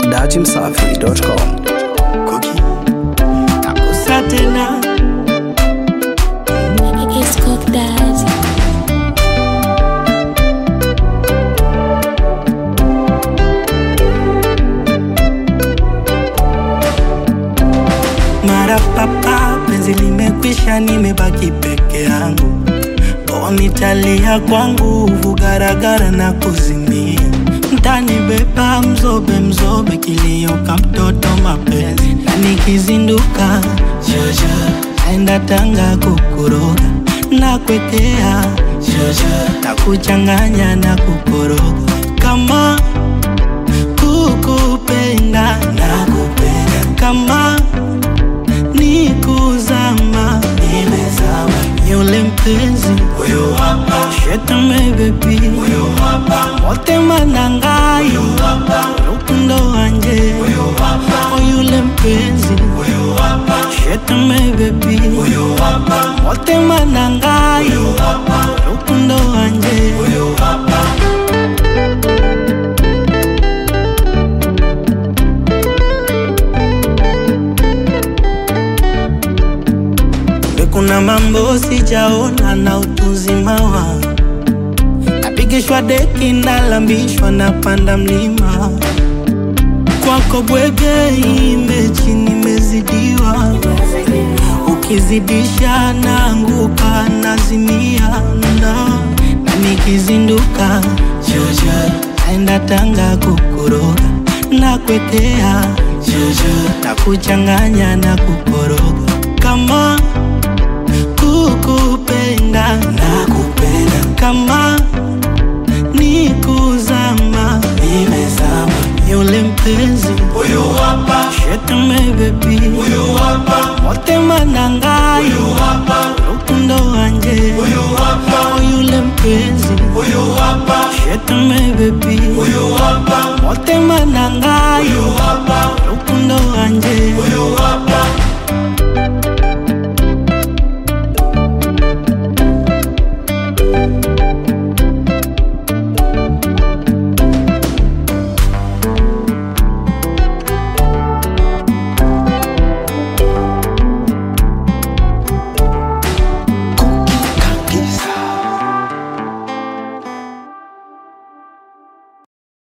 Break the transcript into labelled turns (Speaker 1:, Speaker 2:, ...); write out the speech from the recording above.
Speaker 1: dachimsafi.com.
Speaker 2: Nakusa tena
Speaker 3: It's cooked daddy.
Speaker 2: mara papa, penzi limekwisha, nimebaki peke yangu. O, nitalia kwangu vugaragara na kuzimia, mtanibeba mzobe mzobe, kilio ka mtoto mapenzi, na nikizinduka jojo, naenda Tanga kukuroga na kwekea jojo, na kuchanganya na kukoroga kama kukupenda na kupenda kama ni kuzama nimezama yule mpenzi huyo hapa shetame bebi huyo hapa motema nangai huyo hapa rukundo wanje huyo hapa yule mpenzi huyo hapa shetame bebi huyo hapa motema nangai huyo hapa rukundo wanje huyo hapa Kumbe kuna mambo sijaona na utuzima wangu, napigishwa deki, nalambishwa, napanda mlima kwako bwege, imechi nimezidiwa, ukizidisha naanguka, nazimia na, na nikizinduka jojo, naenda Tanga kukuroga na kwekea jojo, na kuchanganya na kukoroga kama kukupenda na kupenda kama ni kuzama nimezama yule mpenzi huyo hapa shetame bebi huyo hapa motema nangai huyo hapa rukundo wanje huyo hapa yule mpenzi huyo hapa shetame bebi huyo hapa motema nangai huyo hapa rukundo wanje